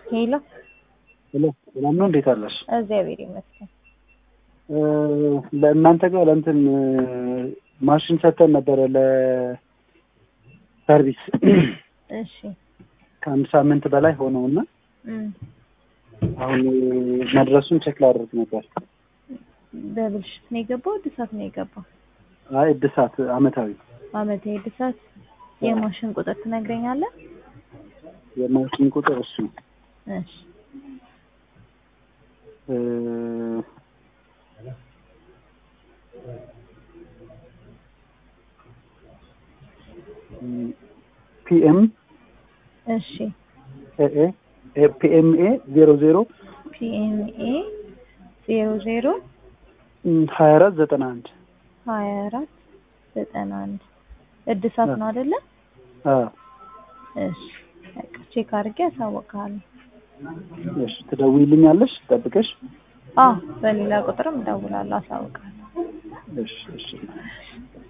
ሄሎ ሄሎ ሰላም ነው? እንዴት አለሽ? እግዚአብሔር ይመስገን። ለእናንተ ጋር ለእንትን ማሽን ሰጥተን ነበረ ለሰርቪስ እሺ ከአንድ ሳምንት በላይ ሆነውና እም፣ አሁን መድረሱን ቼክ ላደርግ ነበር። በብልሽት ነው የገባው እድሳት ነው የገባው? አይ እድሳት አመታዊ አመታዊ እድሳት። የማሽን ቁጥር ትነግረኛለህ? የማሽን ቁጥር እሱ እሺ እ ፒኤም እሺ ኤኤ ፒኤምኤ ዜሮ ዜሮ ፒኤምኤ ዜሮ ዜሮ ሀያ አራት ዘጠና አንድ ሀያ አራት ዘጠና አንድ እድሳት ነው አይደለ? እሺ በቃ ቼክ አድርጌ አሳውቅሃለሁ። እሺ ትደውይልኛለሽ ጠብቀሽ? አዎ በሌላ ቁጥርም እደውላለሁ፣ አሳውቅሃለሁ። እሺ እሺ